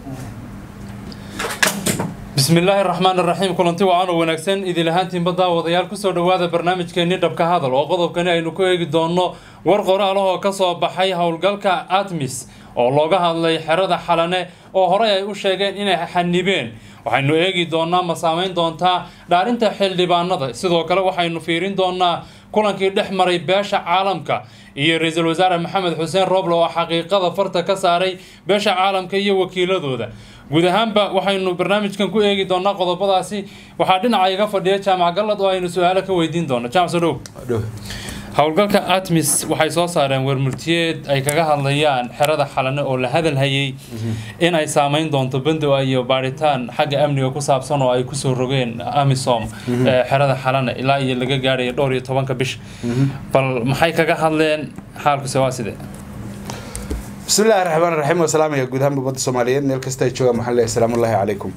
bismi illaahi raxmaan iraxiim kulanti wacan oo wanaagsan idin ahaantiinba daawadayaal kusoo dhowaada barnaamijkeenii dhabka hadal oo qodobkani aynu ku eegi doonno war qoraalahoo ka soo baxay howlgalka atmis oo looga hadlay xerada xalane oo horey ay u sheegeen inay xanibeen waxaynu eegi doonaa ma saamayn doontaa dhaarinta xildhibaanada sidoo kale waxaynu fiirin doonaa kulankii dhex maray beesha caalamka iyo ra-iisul wasaare maxamed xuseen rooble oo xaqiiqada farta ka saaray beesha caalamka iyo wakiiladooda guud ahaanba waxaynu barnaamijkan ku eegi doonaa qodobadaasi waxaa dhinaca iga fadhiya jaamac gallad oo aynu su-aalo ka weydiin doono jaamac soo dhow howlgalka atmis waxay soo saareen wermurtiyeed ay kaga hadlayaan xerada xalane oo la hadal hayay in ay saameyn doonto bandow iyo baadhitaan xagga amniga ku saabsan oo ay kusoo rogeen amisom xerada xalane ilaa iyo laga gaadhayo dhowr iyo tobanka bisha bal maxay kaga hadleen xaalkuse waa sidee bismi illahi raxmaan raxiim wasalaamaya guud ahaan ummadda soomaaliyeed meel kasta ay joogaan waxaan leeyahay salaamu ullahi calaykum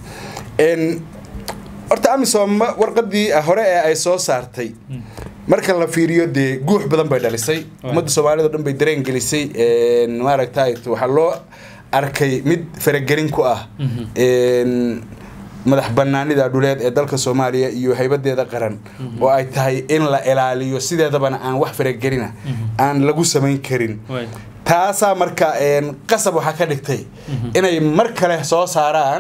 horta amisom warqadii hore ee ay soo saartay marka la fiiriyo dee guux badan bay dhalisay ummadda soomaaliyed o dhan bay dareen gelisay maaragtay waxaa loo arkay mid faragelin ku ah madax banaanida dhuleed ee dalka soomaaliya iyo haybadeeda qaran oo ay tahay in la ilaaliyo sideedabana aan wax faragelina aan lagu samayn karin taasaa marka qasab waxaa ka dhigtay inay mar kale soo saaraan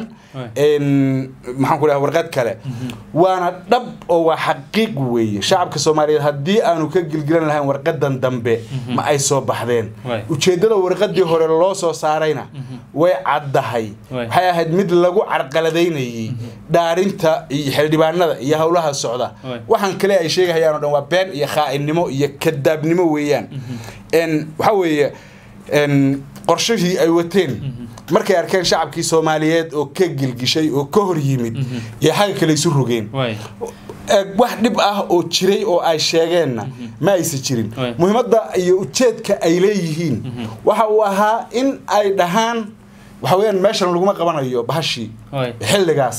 maxaan ku dhaha warqad kale waana dhab oo waa xaqiiq weeye shacabka soomaaliyeed haddii aanu ka gilgilan lahayn warqadan dambe ma ay soo baxdeen ujeeddada warqadii hore loo soo saarayna way caddahay waxay ahayd mid lagu carqaladaynayay dhaarinta iyo xildhibaanada iyo howlaha socda waxaan kale ay sheegahayaan o dhan waa been iyo khaa'inimo iyo kadaabnimo weeyaan waxaa weeye qorshihii ay wateen markay arkeen shacabkii soomaaliyeed oo ka gilgishay oo ka hor yimid iyo xagga kale isu rogeen wax dhib ah oo jiray oo ay sheegeenna ma aysa jirin muhiimadda iyo ujeedka ay leeyihiin waxa uu ahaa in ay dhahaan waxa weyaan meeshan laguma qabanayo bahashii xilligaas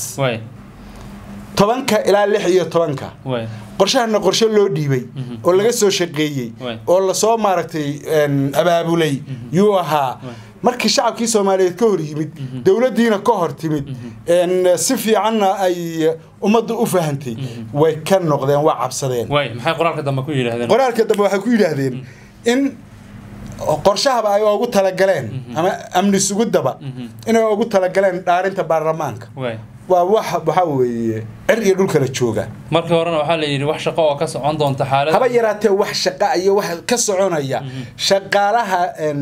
tobanka ilaa lix iyo tobanka qorshahana qorshe loo dhiibay oo laga soo shaqeeyey oo lasoo maaragtay abaabulay yuu ahaa markii shacabkii soomaaliyeed ka hor yimid dowladdiina ka hor timid si fiicanna ay ummadda u fahantay way ka noqdeen waa cabsadeen qoraalka dambe qoraalka dambe waxay ku yidhaahdeen in qorshahaba ay ugu talagaleen ama amni sugudaba inay ugu talagaleen dhaarinta baarlamaanka waa wax waxaa weeye cir iyo dhul kala jooga markii horena waxaa la yidhi wax shaqo oo ka socon doonta xaalad haba yaraatee wax shaqa iyo wax ka soconaya shaqaalaha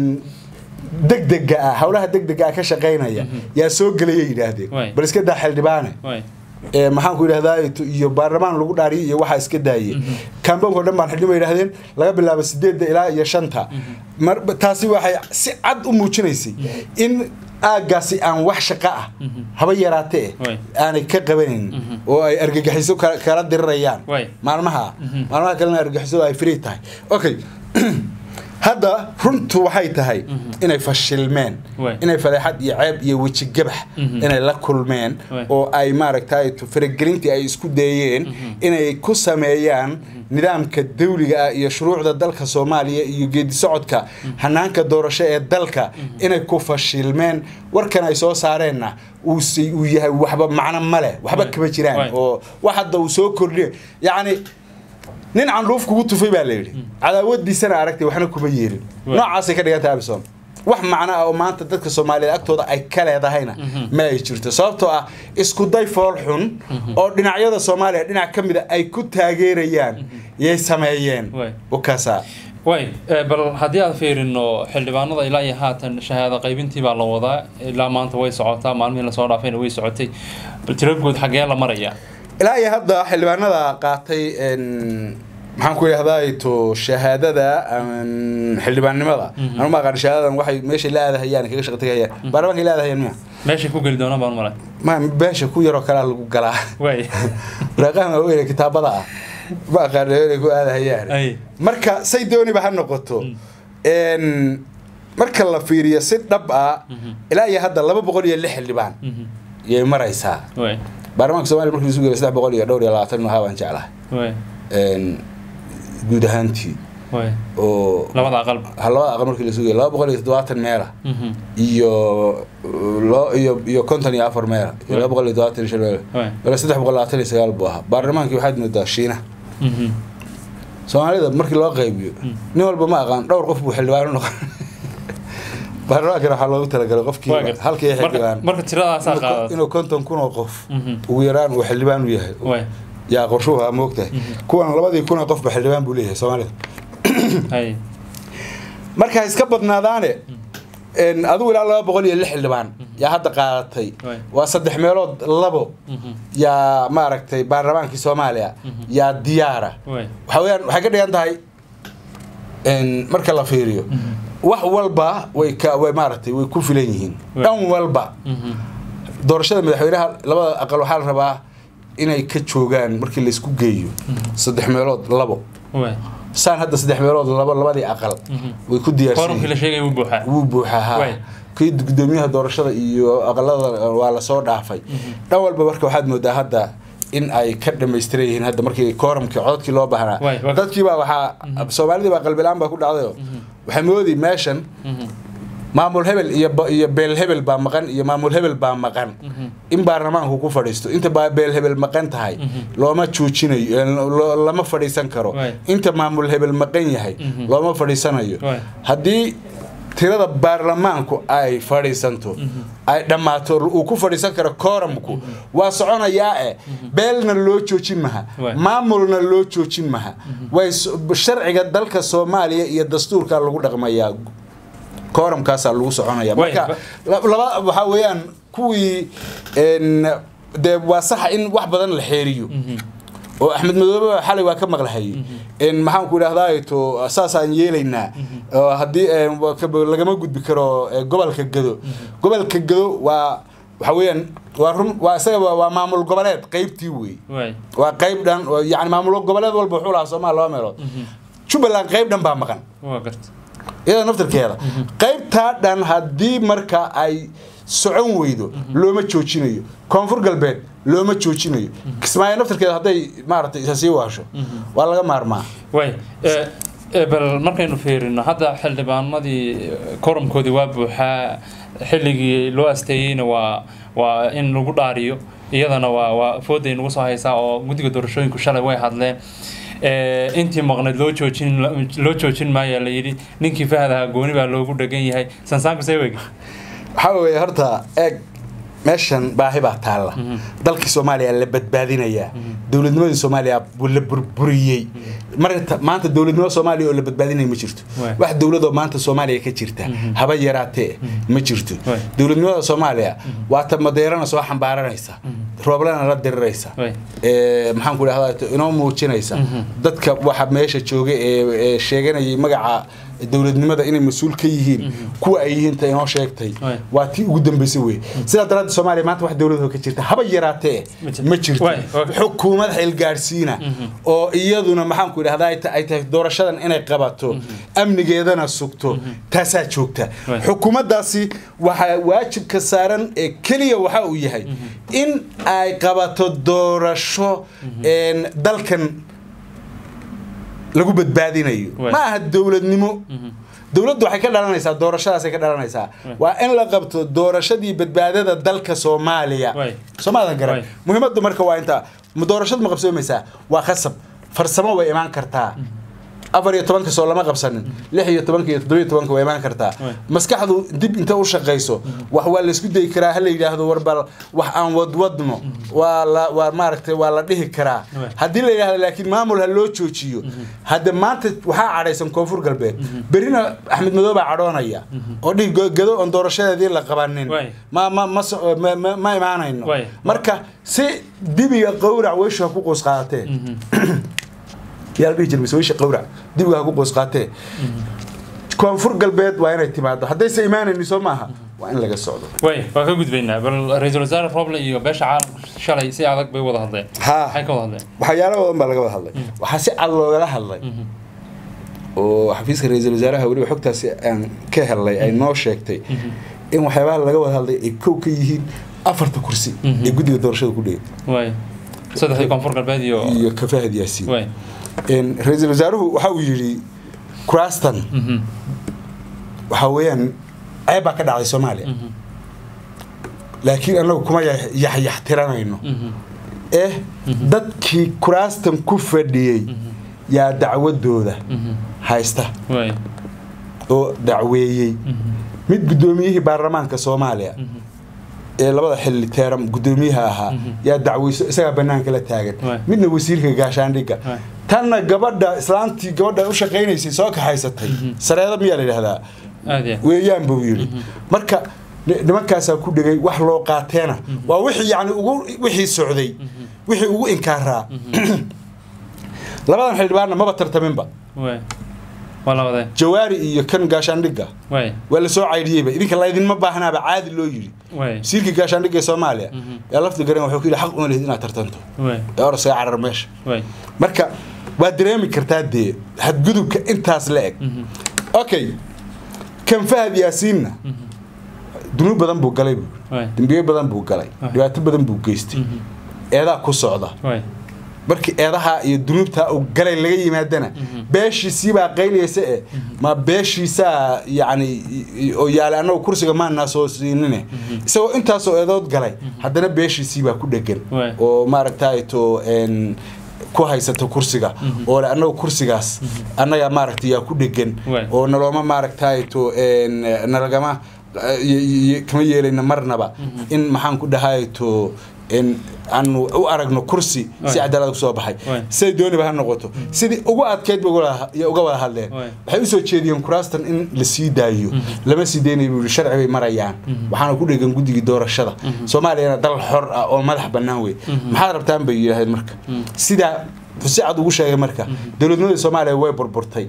degdega ah howlaha degdega ah ka shaqaynaya yaa soo gelaya yidhaahdeen bal iska daa xildhibaane maxaan ku yidhahdaa iyo baarlamaan lagu dhaariyo iyo waxaa iska daayey kambanko dhan baan xildhibaan yidhahdeen laga bilaabo sideedda ilaa iyo shanta taasi waxay si cad u muujinaysay in aagaasi aan wax shaqo ah haba yaraatee aanay ka qabanayn oo ay argagixiso kala dirirayaan maalmaha maalmaha kalena argagixiso ay free tahay okay hadda runtu waxay tahay inay fashilmeen inay fadeexad iyo ceeb iyo wejigabax inay la kulmeen oo ay maaragtay faragelintii ay isku dayeen inay ku sameeyaan nidaamka dawliga ah iyo shuruucda dalka soomaaliya iyo geedi socodka hanaanka doorasho ee dalka inay ku fashilmeen warkan ay soo saareenna uu yahay waxba macno maleh waxba kama jiraan oo wax hadda uu soo kordhiya yacni nin candhuuf kugu tufay baa layidhi cadaawadiisana aragtay waxna kuma yeelin noocaasay ka dhiganta abison wax macno ah oo maanta dadka soomaaliyeed agtooda ay ka leedahayna ma ay jirto sababtoo ah isku day fool xun oo dhinacyada soomaaliya dhinac ka mida ay ku taageerayaan yay sameeyeen wakaasa way bal haddii aan fiirino xildhibaanada ilaa iyo haatan shahaado qaybintii baa la wadaa ilaa maanta way socotaa maalmihii lasoo dhaafayna way socotay bal tiragood xaggee la maraya ilaa iyo hadda xildhibaanada qaatay maxaan ku idhahdaa to shahaadada xildhibaannimada anu ma aqaan shahaadadan waxay meeshay la aadahayaan kaga shaqa tagayaan baarlamaanka la aadahayaan miya meeshay ku geli doonaan baan malay ma beesha ku yaroo kalaa lagu galaa way waraaqahan waaweyn kitaabada ah ma aqaan inay ku aadahayaan marka say dooniba ha noqoto marka la fiiriyo si dhab ah ilaa iyo hadda laba boqol iyo lix xildhibaan yay maraysaa baarlamaanka somalia markii isu geeyo saddex boqol iyo dhowr iyo labaatan inuu ahaa baan jeclahay guud ahaantii way oo labada aqalba ha labada aqal markii la sugaya laba boqol iyo toddobaatan meela Mhm. iyo lo- iyo iyo konton iyo afar meela iyo laba boqol iyo toddobaatan iyo shan meela way wala saddex boqol labaatan iyo sagaal buu ahaa baarlamaankii waxaad moodaa shiina Mhm. soomaalida markii loo qaybiyo nin walba ma aqaan dhowr qof buu xildhibaan u noqon baarlamaankana waxaa loogu talagalay qofkii Waa gartay. halkii Marka- xildhibaan marka tiradaasaa inuu ko- qaadata inuu konton kun oo qof Mhm. ugu yaraan uu xildhibaan u yahay way yaa qorshuhu aa moogtahay kuwan labadii kun oo qofba xildhibaan buu leeyahay soomaalida hay marka ha iska badnaadaane en, adigu ilaa laba boqol iyo lix xildhibaan yaa hadda qaadatay Waay. waa saddex meelood labo Mhm. yaa maaragtay baarlamaankii soomaaliya yaa diyaara way waxa weyaan waxay ka dhigan tahay en, marka la fiiriyo wax walba way ka way maaragtay way ku filan yihiin Waay. dhan walba Mhm. doorashada madaxweynaha labada aqal waxaa la rabaa inay ka joogaan markii laysku geeyo saddex meelood labo way saan hadda saddex meelood labo labadii aqal Mhm. way ku diyaarsan forumkii la yihiin. sheegay wuu buuxaa wuu buuxaa ha Waay. kii gudoomiyaha doorashada iyo aqalada waa lasoo dhaafay dhan walba marka waxaad moodaa hadda in ay ka dhamaystiran yihiin hadda markii kooramkii cododkii loo baahnaa Waay, waa- dadkiibaa waxaa soomaalidii baa qalbilaan baa ku dhacdayo waxay moodi meeshan Mhm. maamul hebel iyo ba- iyo beel hebel baa maqan iyo maamul hebel baa maqan in baarlamaanku ku fadhiisto inta baa beel hebel maqan tahay looma joojinayo eh, lo- lama fadhiisan karo Waay. inta maamul hebel maqan yahay Mhm. looma fadhiisanayo Waay. haddii tirada baarlamaanku ay fadhiisanto ay dhammaato uu ku fadhiisan karo kooramku waa soconayaa e beelna loo joojin maha Waay. maamulna loo joojin maha way so- sharciga dalka soomaaliya iyo dastuurka lagu dhaqmayaa kooramkaasaa lagu soconaya Waay, marka ba- la- laba waxaa weeyaan kuwii en, dee waa saxa in wax badan la xeeriyo Mhm. oo axmed madoobe xalay waa ka maqlahayay in maxaan ku idhahdaa to saasaan yeelaynaa oo haddii eh, wa- ka- lagama gudbi karo eh, gobolka gado gobolka gado waa waxa weeyaan waa run waa isaga waa waa maamul goboleed qeybtii wey way waa qeyb dhan oo yani maamul goboleed walba wuxuu lahaa soomaaliya laba meelood jubbaland qeyb dhan baa maqan waa garta iyada naftarkeeda qaybtaa dhan haddii marka ay socon weydo looma joojinayo koonfur galbeed looma joojinayo kismaayo naftarkeeda hadday maaragtay isa sii waasho waa laga maarmaa way eh, eh, bal markaynu fiirino hadda xildhibaanadii eh, koromkoodii waa buuxaa xilligii loo asteeyeyna waa waa in lagu dhaariyo iyadana waa waa fooday nagu soo haysaa oo guddiga doorashooyinku shalay way hadleen Eh, intii maqnayd loo joojin loo joojin maayaa la yidhi ninkii fahdaha gooni baa loogu dhegan yahay sansaanku see wegi waxaa weeye horta eeg meeshan baahi baa taalla dalkii soomaaliya la badbaadinayaa dowladnimadii soomaaliya buu la burburiyey marka maanta dowladnimo soomaaliya oo la badbaadinaya ma jirto Waay. wax dowladoo maanta soomaaliya ka jirta haba yaraatee ma jirto Waay. dowladnimada soomaaliya waa ta madeerana soo xambaaranaysa rooblana la diriraysa Waay. ee, maxaan ku idhahdaa inoo muujinaysa dadka waxa meesha jooga ee ee sheeganayay magaca dowladnimada inay mas-uul ka yihiin kuwa ay yihiin ta inoo sheegtay Waay. waa tii ugu dambeysay wey sidaa daraaddeed soomaaliya maanta wax dowladoo ka jirta haba yaraatee Ma jirto. ma jirto Waay, waay. xukuumad xilgaadhsiina oo iyaduna maxaan ku idhahdaa ay ta- ay tahay doorashadan inay qabato amnigeedana sugto taasaa joogta Waay. xukuumaddaasi waxaa waajibka saaran ee keliya waxa uu yahay in ay qabato doorasho een, dalkan lagu badbaadinayo Waay. ma aha dowladnimo dowladdu waxay ka dhalanaysaa doorashadaasay ka dhalanaysaa waa in la qabto doorashadii badbaadada dalka soomaaliya Waay. soomaadan garan Waay. muhiimaddu marka waa intaa ma doorashadu ma qabsoomaysaa waa khasab farsamo way imaan kartaa afar iyo tobanka soo lama qabsanin lix iyo tobanka iyo toddoba iyo tobanka way imaan kartaa Waay. maskaxdu dib inta u shaqayso wax waa laysku dayi karaa ha la yidhaahdo warbal wax aan wadwadno waa la waa maaragtay waa la dhihi karaa Waay. haddii la yidhahdo laakiin maamul ha loo joojiyo hadda maanta waxaa cadhaysan koonfur galbeed berrina axmed madoobe baa cadhoonaya oo dhihi go- gado oon doorashadeedii la qabanin Waay. ma ma ma so- ma- ma- ma imaanayno Waay. marka si dibiga qowrac weyshu ha ku qoos qaadatee yaa la dhihi jiray mise weysha qowrac dibiga ha ku qoos qaatee koonfur galbeed waa inay timaado haddayse imaanayni soo maaha waa in laga socdo way waa ka gudbaynaa bal ra-iisul wasaare roble iyo beesha caalamka shalay si adag bay wada hadleen haa maxay ka wada hadleen waxyaalo badan baa laga wada hadlay waxaa si cad loogala hadlay oo xafiiska ra-iisul wasaaraha weliba xogtaasi aan ka helnay ay noo sheegtay in waxyaabaha laga wada hadlay ay kow ka yihiin afarta kursi ee guddiga doorashada ku dhigay way saddexdii koonfur galbeed iyo iyo kafahad yaasiin way Een, ra-iisul wasaaruhu waxa uu yidhi kuraastan waxaa weeyaan ceeb baa ka dhacday soomaaliya laakiin annagu kuma yaxyaxtiranayno eh dadkii kuraastan ku fadhiyey yaa dacwadooda haysta oo dacweeyey mid guddoomiyihii baarlamaanka soomaaliya ee labada xilli teeram guddoomiyaha ahaa yaa dacweyso isagaa banaanka la taagan midna wasiirka gaashaandhigga tanna gabadha islaantii gabadha u shaqaynaysay soo kaxaysatay sareeda miyaa la yidhahdaa weeyaan buu yidhi marka nimankaasaa ku dhegay wax loo qaateena waa wixii yani ugu wixii socday wixii ugu inkaaraa labadan xildhibaanna maba tartaminba jawaari iyo kan gaashaandhigga waa la soo caydhiyeyba idinka laydinma baahnaaba caadi loo yidhi wasiirkii gaashaandhigga ee soomaaliya yaa lafti garan wuxuu ku yidhi xaq uma lehid inaad tartanto ee orasaga carar meesha marka waad dareemi kartaa dee hadgudubka intaas la eg okay kan fahad yaasiinna dunuub badan buu galay buu dembiyo badan buu galay dhibaato badan buu geystay eedaa ku socda markii eedaha iyo dunuubta uu galay laga yimaadana beeshiisiibaa qayliyaysa e ma beeshiisaa yani oo yaala annagu kursiga maanaa soo siinine isagoo intaasoo eedood galay haddana beeshiisiibaa ku dhegan oo maaragtay to ku haysato kursiga oo le annagu kursigaas annaga maaragtay yaa ku dhegan oo nalooma maaragtay to nalagama kama yeelayna marnaba in maxaan ku dhahay to aanu u aragno kursi si cadaalad ku soo baxay siday dooniba ha noqoto sidii ugu adkeyd ba uga wada hadleen waxay usoo jeediyeen kuraastan in la sii daayo lama sii daynay buu sharci bay marayaan waxaana ku dhegan guddigii doorashada soomaaliyana dal xor ah oo madax bannaan wey maxaad rabtaan bay yidhaaheen marka sidaa si cad ugu sheegay marka dowladnimadii soomaaliya way burburtay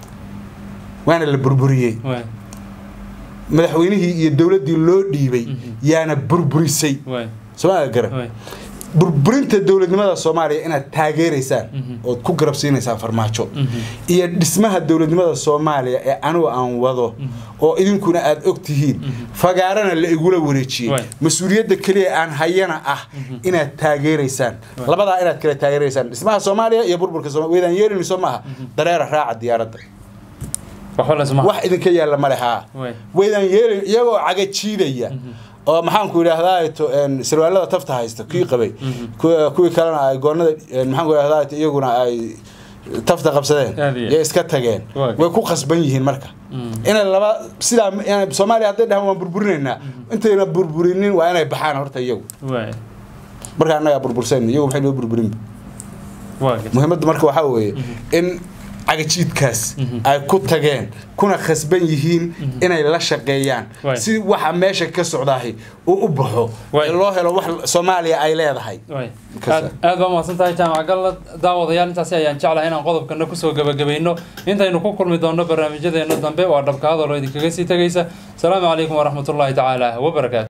waana la burburiyey madaxweynihii iyo dowladdii loo dhiibay yaana burburisay somalia garan burburinta dowladnimada soomaaliya inaad taageeraysaan ood ku garab siinaysaan farmaajo iyo dhismaha dowladnimada soomaaliya ee anigu aan wado oo idinkuna aad og tihiin fagaarana la igula wareejiyey mas-uuliyadda keliya aan hayana ah inaad taageeraysaan labadaa inaad kala taageeraysaan dhismaha soomaaliya iyo burburka weydaan yeelinayso maaha dareera raaca diyaaradda wax idinka yaalla male haa weydaan yeelin iyagoo caga jiidaya oo maxaanku idhaahdaa sarwaalada tafta haysta kii qabay kuwii kalena ay goonada maxaanku idhahdaa iyaguna ay tafta qabsadeen yay iska tageen way ku qasban yihiin marka inay laba sidaa soomaaliya hadday dhahaan waan burburinaynaa intayna burburinin waa inay baxaan horta iyagu marka annagaa burbursan iyagu maxay loo burburin muhiimadda marka waxaa weeye in cagajiidkaas ay ku tageen kuna khasban yihiin inay la shaqeeyaan si waxa meesha ka socdaahi uu u baxo loo helo wax soomaaliya ay leedahay aad baa mahadsan tahay jaamac galla daawadayaal intaasi ayaan jeclahay inaan qodobkana kusoo gabagabayno intaynu ku kulmi doonno barnaamijyadeena dambe waa dhabka hadaloo idinkaga sii tegaysa asalaamu calaykum waraxmatullaahi tacaala wabarakaatu